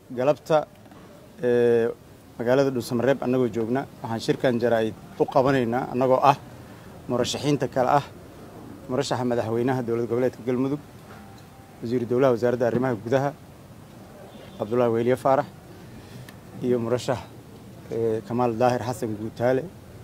galabta magaalada dhuusamareeb annagoo joogna waxaan shirkan jaraa'id u qabanaynaa annagoo ah murashaxiinta kale ah murashaxa madaxweynaha dowlad goboleedka galmudug wasiiru dowlaha wasaaradda arrimaha gudaha cabdullaahi weyliye faarax iyo murashax kamaal daahir xasan guutaale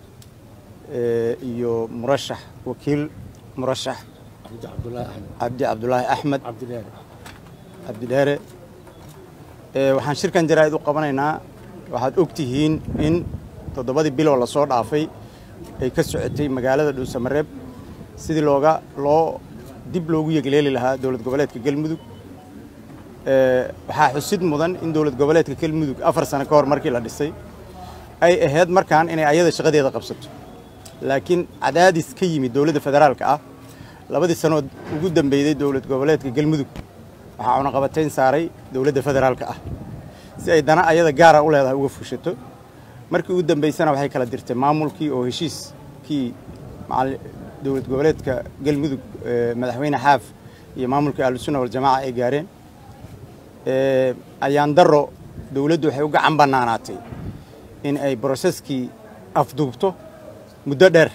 iyo murashax wakiil murashax cabdi cabdulaahi axmed cabdidheere waxaan shirkan jaraa'id u qabanaynaa waxaad og tihiin in toddobadii biloo lasoo dhaafay ay ka socotay magaalada dhuusamareeb sidii looga loo dib loogu yegleeli lahaa dowlad goboleedka galmudug waxaa xusid mudan in dowlad goboleedka galmudug afar sano ka hor markii la dhisay ay ahayd markaan inay ayada shaqadeeda qabsato laakiin cadaadis ka yimid dowladda federaalka ah labadii sanood ugu dambeyday dowlad goboleedka galmudug waxaa cunaqabatayn saaray dowladda federaalka ah si ay dana ayada gaara u leedahay uga fushato markii ugu dambeysana waxay kala dirtay maamulkii oo heshiiskii dowlad goboleedka galmudug madaxweyne xaaf iyo maamulkii ahlusunna waljamaaca ay gaareen ayaan daro dowladdu waxay u gacan bannaanaatay in ay broseskii afduubto muddo dheer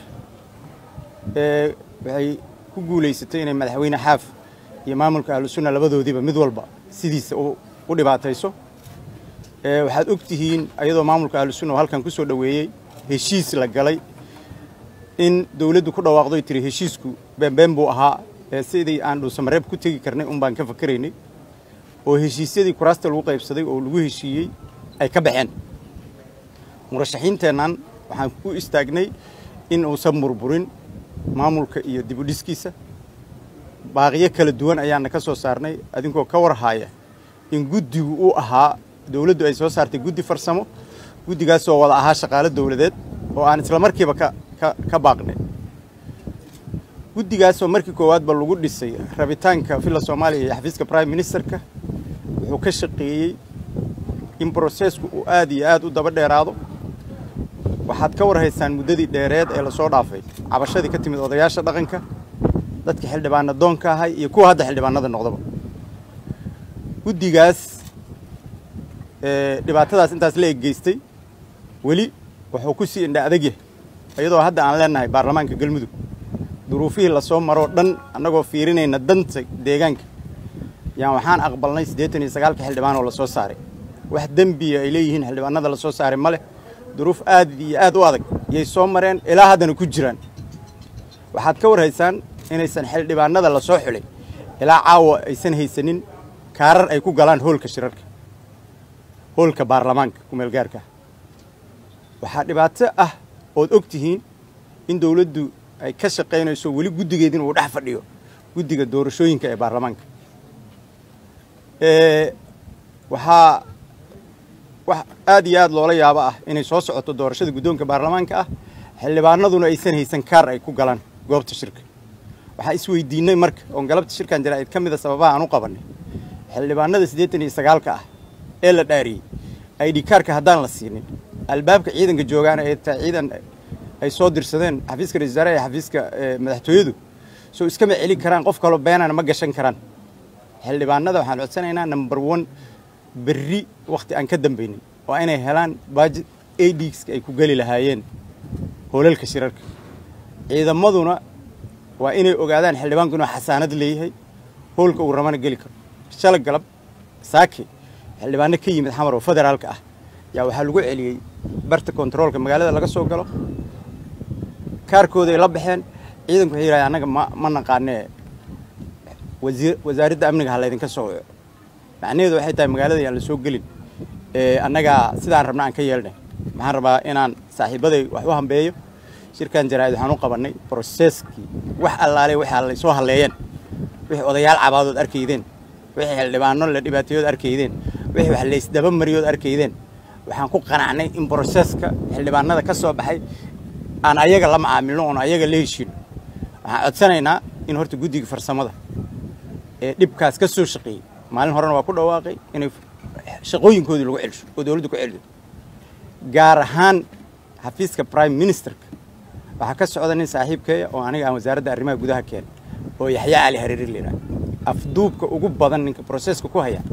waxay ku guulaysatay inay madaxweyne xaaf iyo maamulka ahlusunna labadoodiiba mid walba sidiisa u dhibaatayso waxaad og tihiin ayadoo maamulka ahlusunna oo halkan ku soo dhoweeyey heshiis la galay in dowladdu ku dhawaaqdoy tiri heshiisku beenbeen buu ahaa ee sidii aan dhuusamareeb ku tegi karnay un baan ka fakaraynay oo heshiisyadii kuraasta lagu qaybsaday oo lagu heshiiyey ay ka baxeen murashaxiinteennan waxaan u istaagnay in uusan burburin maamulka iyo dibudhiskiisa baaqiyo kala duwan ayaana ka soo saarnay adinkoo ka warhaaya in guddigu uu ahaa dowladdu ay soo saartay guddi farsamo guddigaasoo wada ahaa shaqaalo dowladeed oo aan isla markiiba ka ka baaqnay guddigaasoo markii koowaadba lagu dhisay rabitaanka villa soomaaliya iyo xafiiska prime ministerka wuxuu ka shaqeeyey in brosesku uu aad iyo aad u daba dheeraado waxaad ka warhaysaan muddadii dheereed ee lasoo dhaafay cabashadii ka timid odayaasha dhaqanka dadka xildhibaana doonka ahay iyo kuwa hadda xildhibaanada noqdaba guddigaas dhibaatadaas intaas la eggeystay weli wuxuu ku sii indha adag yahay iyadoo hadda aan leenahay baarlamaanka galmudug duruufihii lasoo maroo dhan annagoo fiirinayna danta deegaanka yaan waxaan aqbalnay siddeetan iyo sagaalka xildhibaan oo lasoo saaray wax dembiya ay leeyihiin xildhibaanada lasoo saaray ma leh duruuf aad iyo aad u adag yay soo mareen ilaa haddana ku jiraan waxaad ka warhaysaan inaysan xildhibaanada lasoo xulay ilaa caawa aysan haysanin kaarar ay ku galaan hoolka shirarka hoolka baarlamaanka kumeelgaarka waxaa dhibaato ah ood og tihiin in dowladdu ay ka shaqaynayso weli guddigeedin uu dhex fadhiyo guddiga doorashooyinka ee baarlamaanka waxaa wax aad iyo aad loola yaabo ah inay soo socoto doorashada guddoonka baarlamaanka ah xildhibaanaduna aysan haysan kaar ay ku galaan goobta shirka waxaa isweydiinay marka oon galabta shirkan jaraa'id ka mida sababaha aan u qabannay xildhibaanada siddeetan iyo sagaalka ah ee la dhaariyey id kaarka haddaan la siinin albaabka ciidanka joogaana ee taa ciidan ay soo dirsadeen xafiiska ra-isul wasaaraha iyo xafiiska madaxtooyadu soo iskama celin karaan qof kaloo beenana ma gashan karaan xildhibaanada waxaan codsanaynaa number one berri wakhti aan ka dambaynin waa inay helaan baajid adska ay ku geli lahaayeen hoolalka shirarka ciidamaduna waa inay ogaadaan xildhibaanku inuu xasaanad leeyahay hoolka uu rabana geli karo shala galab saake xildhibaano ka yimid xamar oo federaalka ah yaa waxaa lagu celiyey barta kontaroolka magaalada laga soo galo kaarkooday la baxeen ciidanku waxay yidhahdeen annaga ma ma naqaanee wasiir wasaaradda amniga ha laydinka soo waco macnaheedu waxay tahay magaalada yaan la soo gelin annagaa sidaan rabna aan ka yeelnay maxaan rabaa inaan saaxiibaday wax u hambeeyo shirkan jaraa'id waxaan u qabannay broseskii wax allaale waxaa lay soo halleeyeen wixii odayaal cabaadood arkaydeen wixii xildhibaano la dhibaateeyood arkaydeen wixii wax laysdaba mariyood arkaydeen waxaan ku qanacnay in broseska xildhibaanada ka soo baxay aan ayaga la macaamilno oon ayaga la heshiino waxaan codsanaynaa in horta guddiga farsamada ee dhibkaas ka soo shaqeeyey maalin horena waa ku dhawaaqay inay shaqooyinkoodii lagu celsho oo dowladdu ku celiyo gaar ahaan xafiiska prime ministerka waxaa ka socda nin saaxiibkeeya oo aniga aan wasaaradda arrimaha gudaha keenay oo yaxyaa cali hareeri layidhaha afduubka ugu badan ninka broseska ku haya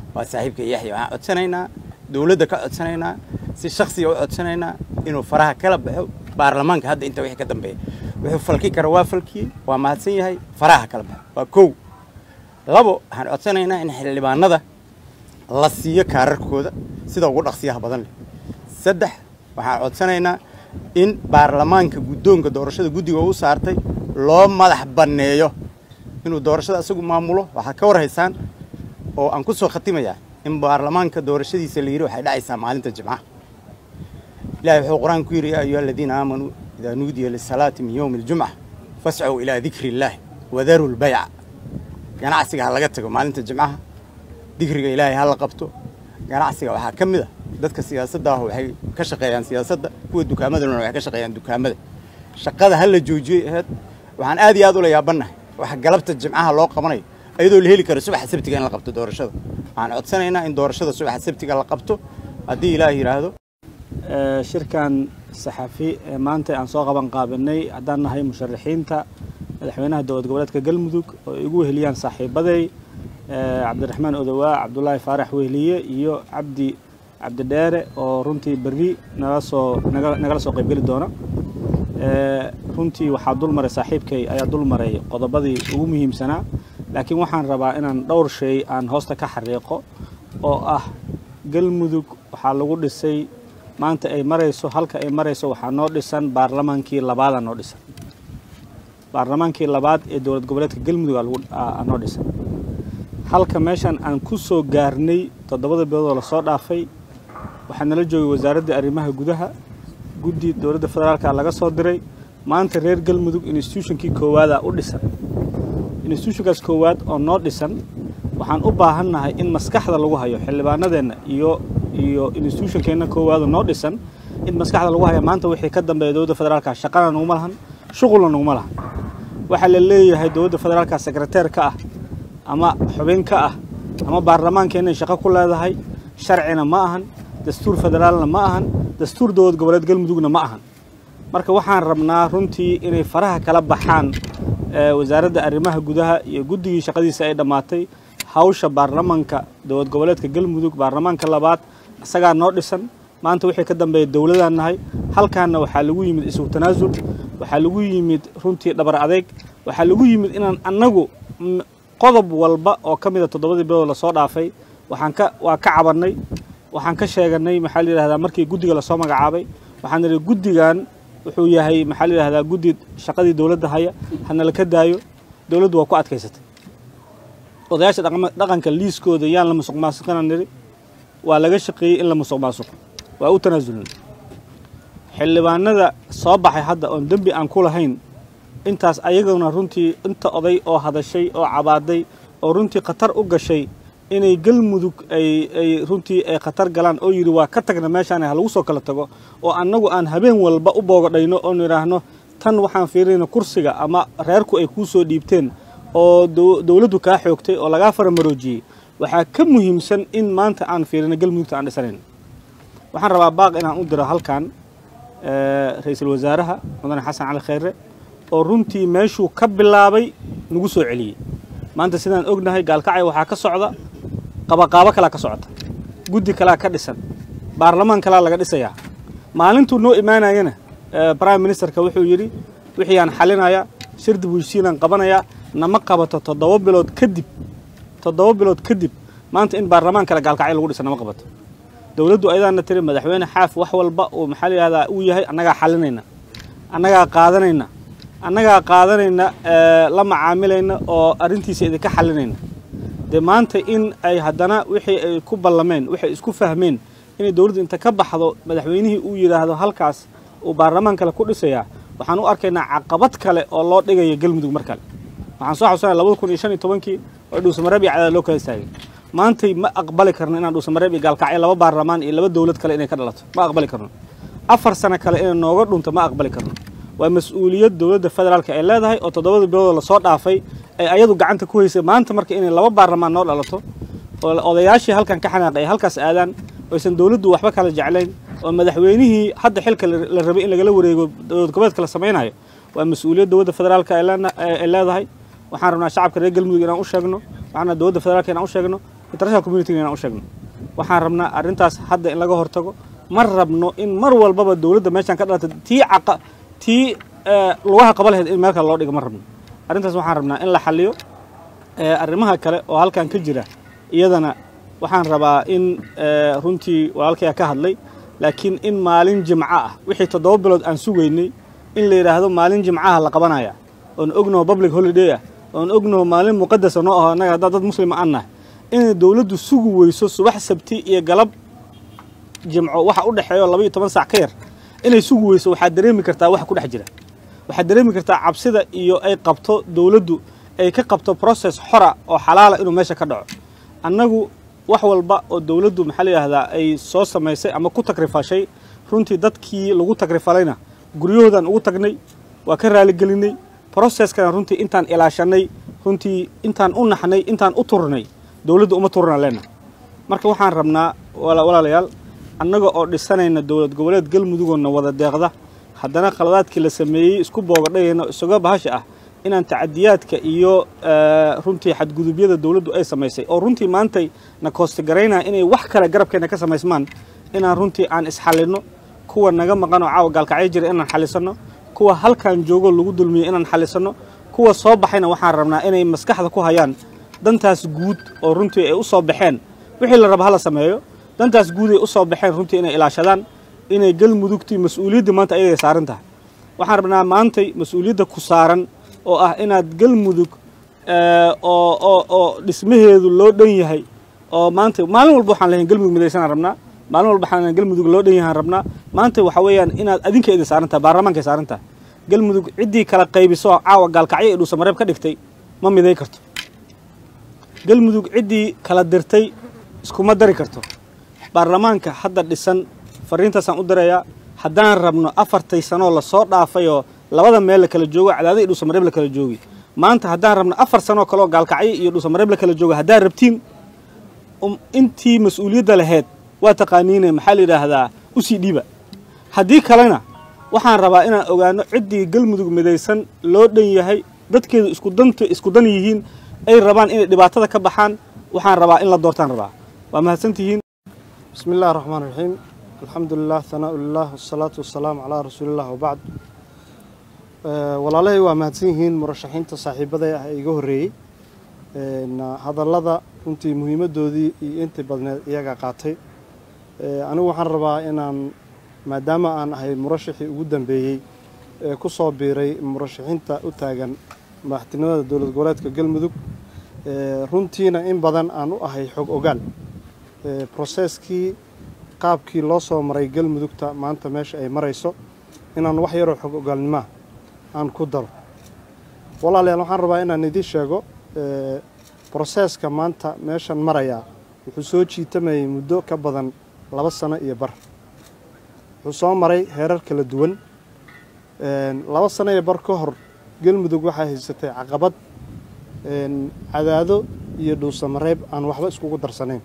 waa saaxiibka yaxya waxaan codsanaynaa dowladda ka codsanaynaa si shaksiga u codsanaynaa inuu faraha kala baxo baarlamaanka hadda inta wixii ka dambeeya wuxuu falki kara waa falkiyey waa mahadsan yahay faraha kala baxo waa kow labo waxaan codsanaynaa in xildhibaanada la siiyo kaararkooda sida ugu dhaqsiyaha badan leh saddex waxaan codsanaynaa in baarlamaanka guddoonka doorashada guddiga u saartay loo madax banneeyo inuu doorashada isagu maamulo waxaad ka war haysaan oo aan ku soo khatimayaa in baarlamaanka doorashadiisa la yidhi waxay dhacaysaa maalinta jimcaha ilahay wuxuu qur-aan ku yidhi yaa ayuha aladiina aamanuu idaa nuudiya lisalaati min yowmi aljumca fascow ilaa dikri illaahi wadaru lbayca ganacsiga ha laga tago maalinta jimcaha dikriga ilaahay ha la qabto ganacsiga waxaa ka mid a dadka siyaasadda ah waxay ka shaqeeyaan siyaasadda kuwa dukaamadana waxay ka shaqeeyaan dukaamada shaqada ha la joojiyey aheyd waxaan aad iyo aad ula yaabannahay waxa galabta jimcaha loo qabanayo ayadoo la heli karo subaxa sabtiga in la qabto doorashada waxaan codsanaynaa in doorashada subaxa sabtiga la qabto haddii ilaah yidhaahdo shirkan saxafi ee maanta aan soo qaban qaabinay haddaan nahay musharaxiinta madaxweynaha dowlad goboleedka galmudug oo ay igu weheliyaan saaxiibaday cabdiraxmaan odowaa cabdulaahi faarax weheliye iyo cabdi cabdidheere oo runtii berri nala soo nagala soo qaybgeli doona runtii waxaa dul maray saaxiibkay ayaa dul maray qodobadii ugu muhiimsanaa laakiin waxaan rabaa inaan dhowr shay aan hoosta ka xariiqo oo ah galmudug waxaa lagu dhisay maanta ay marayso halka ay marayso waxaa noo dhisan baarlamaankii labaadaa noo dhisan baarlamaankii labaad ee dowlad goboleedka galmudug aa noo dhisan halka meeshan aan ku soo gaarnay toddobada biloodoo lasoo dhaafay waxaa nala joogay wasaaradda arrimaha gudaha guddi dowladda federaalka laga soo diray maanta reer galmudug institutionkii koowaada u dhisan institutionkaas koowaad oo noo dhisan waxaan u baahannahay in maskaxda lagu hayo xildhibaanadeenna iyo iyo institutionkeenna koowaado noo dhisan in maskaxda lagu haya maanta wixii ka dambeeya dowladda federaalka shaqana naguma lahan shuqulna naguma lahan waxaa la leeyahay dowladda federaalka sekreteer ka ah ama xubin ka ah ama baarlamaankeenay shaqo ku leedahay sharcina ma ahan dastuur federaalna ma ahan dastuur dowlad goboleed galmudugna ma ahan marka waxaan rabnaa runtii inay faraha kala baxaan wasaaradda arrimaha gudaha iyo guddigii shaqadiisa ay dhammaatay hawsha baarlamaanka dowlad goboleedka galmudug baarlamaanka labaad isagaa noo dhisan maanta wixii ka dambeeya dowladaan nahay halkaanna waxaa lagu yimid isugu tanaasul waxaa lagu yimid runtii dhabar adeeg waxaa lagu yimid inaan annagu qodob walba oo ka mida toddobadii bilood lasoo dhaafay waxaan ka waa ka cabannay waxaan ka sheeganay maxaa la yidhahdaa markii guddiga lasoo magacaabay waxaan nidhi guddigan wuxuu yahay maxaa la yidhahdaa guddi shaqadii dowladda haya hanala ka daayo dowladdu waa ku adkaysatay odayaasha dhaqanka liiskooda yaan la musuq maasuqina nidhi waa laga shaqeeyey in la musuq maasuqo waa u tanaasulnay xildhibaanada soo baxay hadda oon dembi aan ku lahayn intaas ayaguna runtii inta oday oo hadashay oo cabaaday oo runtii khatar u gashay inay galmudug ay ay runtii ay khatar galaan oo yidhi waa ka tagna meeshaan ha lagu soo kala tago oo annagu aan habeen walba u boogadhayno oon idhaahno tan waxaan fiirinayna kursiga ama reerku ay kuu soo dhiibteen oo dowladdu kaa xoogtay oo lagaa faramaroojiyey waxaa ka muhiimsan in maanta aan fiirino galmudugta aan dhisanayn waxaan rabaa baaq inaan u diro halkan ra-iisul wasaaraha mudane xasan cali khayre oo runtii meeshuu ka bilaabay nagu soo celiyey maanta sidaan ognahay gaalkacay waxaa ka socda qabaqaabo kalaa ka socota guddi kalaa ka dhisan baarlamaan kalaa laga dhisayaa maalintuu noo imaanayana prime ministerka wuxuu yidhi wixii aan xalinaya shir dib heshiinaan qabanayaa nama qabato toddoba bilood kadib toddoba bilood kadib maanta in baarlamaan kale gaalkacyo lagu dhisa nama qabato dowladdu ayadaana tiri madaxweyne xaaf wax walba uu maxaa la yihahdaa uu yahay annagaa xalinayna annagaa qaadanayna annagaa qaadanayna la macaamilayna oo arrintiisa idinka xalinayna dee maanta in ay haddana wixii ay ku ballameen waxay isku fahmeen inay dowladdu inta ka baxdo madaxweynihii uu yidhaahdo halkaas uu baarlamaan kale ku dhisayaa waxaan u arkaynaa caqabad kale oo loo dhigaya galmudug mar kale waxaan soo xasusanaya labada kun iyo shan iyo tobankii oo dhuusamareeb iyo cadaad loo kala istaagay maantay ma aqbali karno inaan dhuusamareeb iyo gaalkacyo laba baarlamaan iyo laba dowlad kale inay ka dhalato ma aqbali karno afar sano kale inay nooga dhunto ma aqbali karno waa mas-uuliyad dowladda federaalka ay leedahay oo toddobada biloodoo lasoo dhaafay ay ayadu gacanta ku haysay maanta marka inay laba baarlamaan noo dhalato oo odayaashii halkan ka xanaaqay ay halkaas aadaan oysan dowladdu waxba kala jeclayn oo madaxweynihii hadda xilka la rabay in lagala wareego dowlad goboleedka la samaynayo waa mas-uuliyad dowladda federaalka ay leedahay waxaan rabnaa shacabka reer galmudug inaan u sheegno waxaan rabnaa dowladda federaalka inaan u sheegno international community inaan u sheegno waxaan rabnaa arrintaas hadda in laga hortago ma rabno in mar walbaba dowladda meeshaan ka dhalata tii caqa tii lugaha qaba lahayd in meel kale loo dhigo ma rabno arrintaas waxaan rabnaa in la xaliyo arrimaha kale oo halkan ka jira iyadana waxaan rabaa in runtii walaalkaya ka hadlay laakiin in maalin jimco ah wixii toddoba bilood aan sugaynay in la yidhaahdo maalin jimcaha la qabanaya oon ognaho public holiday ah oon ognaho maalin muqadasa noo aho annaga haddaa dad muslima aan nahay inay dowladdu sugi weyso subax sabti iyo galab jimco waxa u dhexeeyo laba iyo toban saac ka yar inay sugi weyso waxaad dareemi kartaa waxa ku dhex jira waxaad dareemi kartaa cabsida iyo ay qabto dowladdu ay ka qabto process xora oo xalaala inuu meesha ka dhaco annagu wax walba oo dowladdu maxaa la yidhahdaa ay soo samaysay ama ku takrifashay runtii dadkii lagu takrifalayna guryahoodaan ugu tagnay waa ka raaligelinay processkana runtii intaan ilaashanay runtii intaan u naxnay intaan u turnay dowladdu uma turna leenna marka waxaan rabnaa walaalayaal annaga oo dhisanayna dowlad goboleed galmudugoonna wada deeqda haddana khaladaadkii la sameeyey isku boogadhayayna isaga bahasha ah inaan tacadiyaadka iyo runtii xadgudubyada dowladdu ay samaysay oo runtii maantay na koostigaraynaa inay wax kale garabkeenna ka samaysmaan inaan runtii aan isxallinno kuwa naga maqan oo caawa gaalkacyo jira inaan xallisanno kuwa halkan joogo lagu dulmiyey inaan xallisanno kuwa soo baxayna waxaan rabnaa inay maskaxda ku hayaan dantaas guud oo runtii ay u soo baxeen wixii la raba hala sameeyo dantaas guud ay u soo baxeen runtii inay ilaashadaan inay galmudugtii mas-uuliyaddii maanta ayaday saaran tahay waxaan rabnaa maantay mas-uuliyadda ku saaran oo ah inaad galmudug oo oo oo dhismaheedu loo dhan yahay oo maanta maalin walba waxaan lehayn galmudug midaysanaan rabnaa maalin walba waxaan galmudug loo dhan yahaan rabnaa maanta waxa weeyaan inaad adinka idin saaran tahay baarlamaanka saaran tahay galmudug ciddii kala qaybiso caawa gaalkacyo ee dhuusamareeb ka dhigtay ma miday karto galmudug ciddii kala dirtay iskuma dari karto baarlamaanka hadda dhisan fariintaasaan u dirayaa haddaan rabno afartay sanoo lasoo dhaafayoo labada meel la kala joogo cadaada iyo dhuusamareeb la kala joogi maanta haddaan rabno afar sanoo kaleoo gaalkacyo iyo dhuusamareeb la kala joogo haddaan rabtiin intii mas-uuliyadda lahayd waa taqaaniine maxaa la yidhaahdaa usii dhiiba haddii kalena waxaan rabaa inaan ogaano ciddii galmudug midaysan loo dhan yahay dadkeedu isku danta isku dan yihiin ay rabaan inay dhibaatada ka baxaan waxaan rabaa in la doortaan rabaa waa mahadsantihiin bismi illahi raxmaan raxiim alxamdu lilah hanaa lilah wasalaatu wasalaamu calaa rasuuliillah wabacd walaalahay waa mahadsan yihiin murashaxiinta saaxiibaday ah ee iga horreeyey hadallada runtii muhiimaddoodii iyo intii badneed iyaga qaatay anigu waxaan rabaa inaan maadaama aan ahay murashaxii ugu dambeeyey ee ku soo biiray murashaxiinta u taagan madaxtinimada dowlad goboleedka galmudug runtiina in badan aan u ahay xog ogaal broseskii qaabkii loo soo maray galmudugta maanta meesha ay marayso inaan wax yaroo xog ogaalnimaa aan ku daro walaalayaal waxaan rabaa inaan idiin sheego broseska maanta meeshan marayaa wuxuu soo jiitamayay muddo ka badan laba sano iyo bar wuxuu soo maray heerar kala duwan laba sano iyo bar ka hor galmudug waxaa haysatay caqabad cadaado iyo dhuusamareeb aan waxba iskugu darsanayn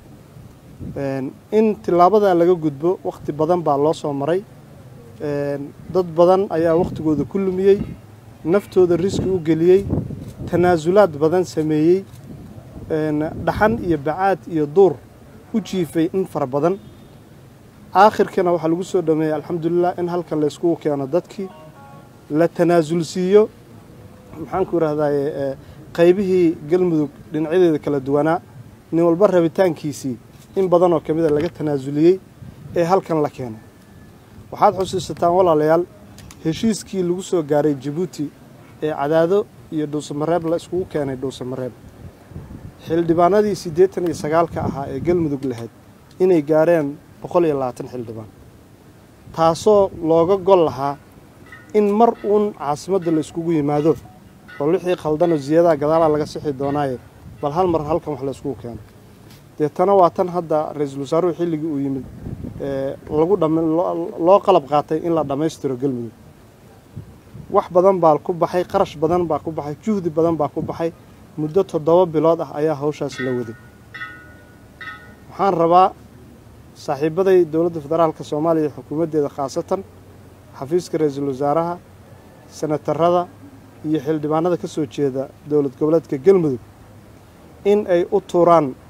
in tilaabadaa laga gudbo wakhti badan baa loo soo maray dad badan ayaa wakhtigooda ku lumiyey naftooda riski u geliyey tanaasulaad badan sameeyey dhaxan iyo bacaad iyo duur u jiifay in fara badan aakhirkana waxaa lagu soo dhameeyey alxamdulilah in halkan layskugu keeno dadkii la tanaasulsiiyo maxaanku idhahdaye qaybihii galmudug dhinacyadeeda kala duwanaa nin walba rabitaankiisii in badan oo ka mida laga tanaasuliyey ee halkan la keenay waxaad xusuusataan walaalayaal heshiiskii lagu soo gaaray jabuuti ee cadaado iyo dhuusamareeb la iskugu keenay dhuusamareeb xildhibaanadii siddeetan iyo sagaalka ahaa ee galmudug lahayd inay gaareen boqol iyo labaatan xildhibaan taasoo looga gol lahaa in mar uun caasimadda la iskugu yimaado oo wixii khaldanoo ziyadaha gadaalaa laga sixi doonaaye bal hal mar halkan wax la iskugu keeno deetana waa tan hadda ra-iisul wasaaruhu xilligii uu yimid lagu loo qalab qaatay in la dhammaystiro galmudug wax badan baa ku baxay qarash badan baa ku baxay juhdi badan baa ku baxay muddo toddoba bilood ah ayaa hawshaas la waday waxaan rabaa saaxiibaday dowladda federaalka soomaaliya iyo xukuumaddeeda khaasatan xafiiska ra-iisul wasaaraha senatarada iyo xildhibaanada ka soo jeeda dowlad goboleedka galmudug in ay u tuuraan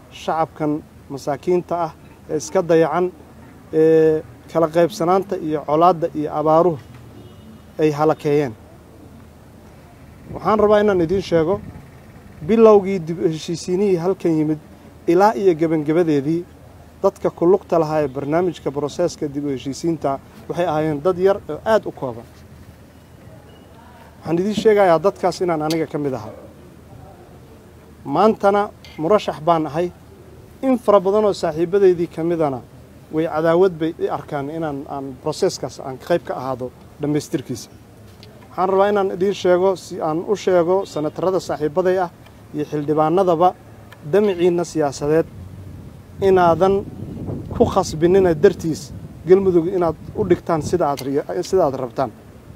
shacabkan masaakiinta ah ee iska dayacan ee kala qaybsanaanta iyo colaadda iyo abaaruhu ay halakeeyeen waxaan rabaa inaan idiin sheego bilowgii dib u heshiisiinihii halkan yimid ilaa iyo gebangebadeedii dadka ku lugta lahaa ee barnaamijka broseeska dib u heshiisiinta waxay ahaayeen dad yar oo aada u kooban waxaan idiin sheegayaa dadkaas inaan aniga ka mid ahaa maantana murashax baan ahay in fara badan oo saaxiibadaydii ka midana way cadaawad bay i arkaan inaan aan broseeskaas aan qayb ka ahaado dhammaystirkiisa waxaan rabaa inaan idiin sheego si aan u sheego sanatarada saaxiibaday ah iyo xildhibaanadaba damiciinna siyaasadeed inaadan ku khasbinina dartiis galmudug inaad u dhigtaan sida aad sida aad rabtaan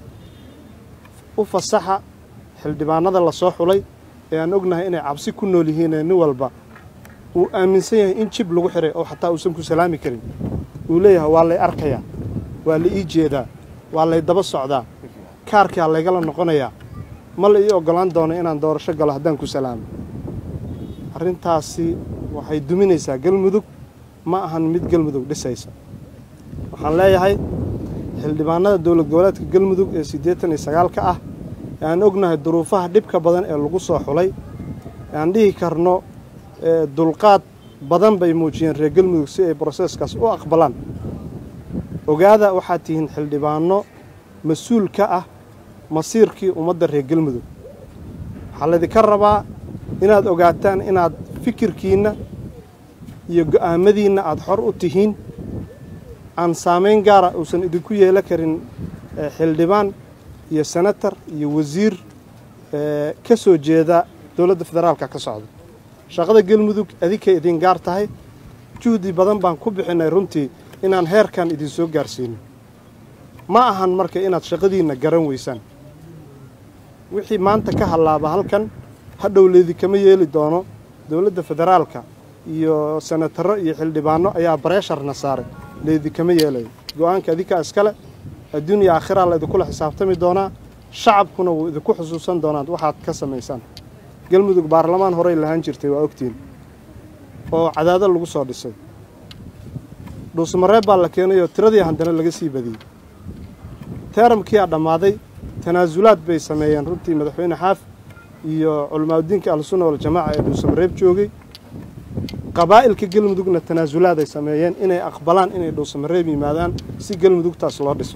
u fasaxa xildhibaanada la soo xulay ee aan ognahay inay cabsi ku nool yihiin ee nin walba uu aaminsan yahay in jib lagu xiray oo xataa uusan ku salaami karin uu leeyahay waa lay arkayaa waa la ii jeedaa waa lay daba socdaa kaarkaa laygala noqonayaa ma la ii oggolaan doono inaan doorasho galo haddaan ku salaamo arrintaasi waxay duminaysaa galmudug ma ahan mid galmudug dhisaysa waxaan leeyahay xildhibaanada dowlad goboleedka galmudug ee siddeetan iyo sagaalka ah ee aan ognahay duruufaha dhibka badan ee lagu soo xulay ee aan dhihi karno dulqaad badan bay muujiyeen reer galmudug si ay broseeskaas u aqbalaan ogaada waxaad tihiin xildhibaano mas-uul ka ah masiirkii ummadda reer galmudug waxaa laydinka rabaa inaad ogaataan inaad fikirkiinna iyo go'aamadiinna aada xor u tihiin aan saamayn gaara uusan idinku yeelo karin xildhibaan iyo senatar iyo wasiir ka soo jeeda dowladda federaalka ka socda shaqada galmudug adinkay idin gaar tahay juhdi badan baan ku bixinay runtii inaan heerkan idin soo gaarsiino ma ahan marka inaad shaqadiinna garan weysaan wixii maanta ka hallaaba halkan hadhow leydikama yeeli doono dowladda federaalka iyo senataro iyo xildhibaano ayaa bareesharna saaray leydikama yeelayo go-aanka adinkaa iskale adduuniya aakhiraa laydinkula xisaabtami doonaa shacabkuna wuu idinku xusuusan doonaan waxaad ka samaysaan galmudug baarlamaan horey lahaan jirtay waa ogtiin oo cadaado lagu soo dhisay dhuusmareeb baa la keenayoo tiradii haddana laga sii badiyey teeramkiiaa dhammaaday tanaasulaad bay sameeyeen runtii madaxweyne xaaf iyo culamaauddiinka ahlusunna waljamaaca ee dhuusamareeb joogay qabaa'ilka galmudugna tanaasulaad ay sameeyeen inay aqbalaan inay dhuusamareeb yimaadaan si galmudugtaas loo dhiso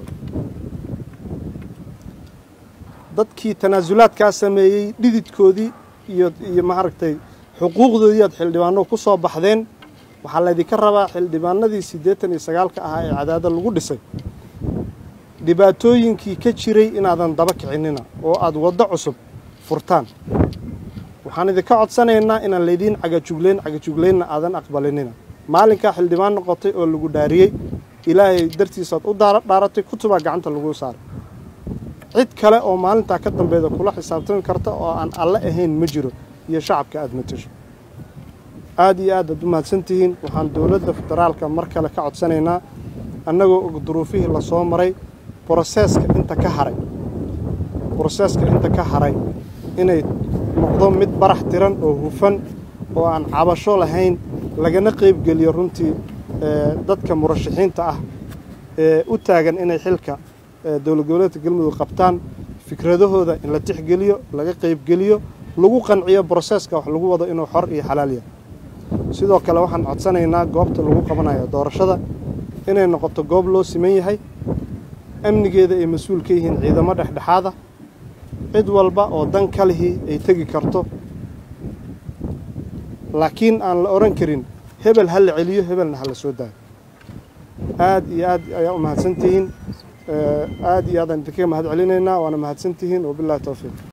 dadkii tanaasulaadkaa sameeyey dhididkoodii iyo iyo maaragtay xuquuqdoodii aad xildhibaano ku soo baxdeen waxaa laydinka rabaa xildhibaanadii siddeetan iyo sagaalka ahaa ee cadaado lagu dhisay dhibaatooyinkii ka jiray inaadan daba kicinina oo aad waddo cusub furtaan waxaan idinka codsanaynaa inaan laydiin cagajugleyn cagajugleynna aadan aqbalinina maalinkaa xildhibaan noqotay oo lagu dhaariyey ilaahay dartiisaad u dhaaratay kutubaa gacanta lagu saaray cid kale oo maalintaa ka dambeeda kula xisaabtami karta oo aan alle ahayn ma jiro iyo shacabka aad matasho aad iyo aad aad u mahadsantihiin waxaan dowladda federaalka mar kale ka codsanaynaa annagoo og duruufihii lasoo maray broseeska inta ka haray broseeska inta ka haray inay noqdo mid barax tiran oo hufan oo aan cabasho lahayn lagana qaybgeliyo runtii dadka murashaxiinta ah ee u taagan inay xilka dowlad goboleedka galmudug qabtaan fikradahooda in la tixgeliyo laga qaybgeliyo lagu qanciyo broseeska wax lagu wado inuu xor iyo xalaal yahay sidoo kale waxaan codsanaynaa goobta lagu qabanayo doorashada inay noqoto goob loo siman yahay amnigeeda ay mas-uul ka yihiin ciidamo dhexdhexaada cid walba oo dan ka lihii ay tegi karto laakiin aan la odhan karin hebel ha la celiyo hebelna ha la soo daayo aad iyo aad ayaa u mahadsantihiin aad iyo aadaan idinkaga mahad celinaynaa waana mahadsantihiin wabillahi towfiiq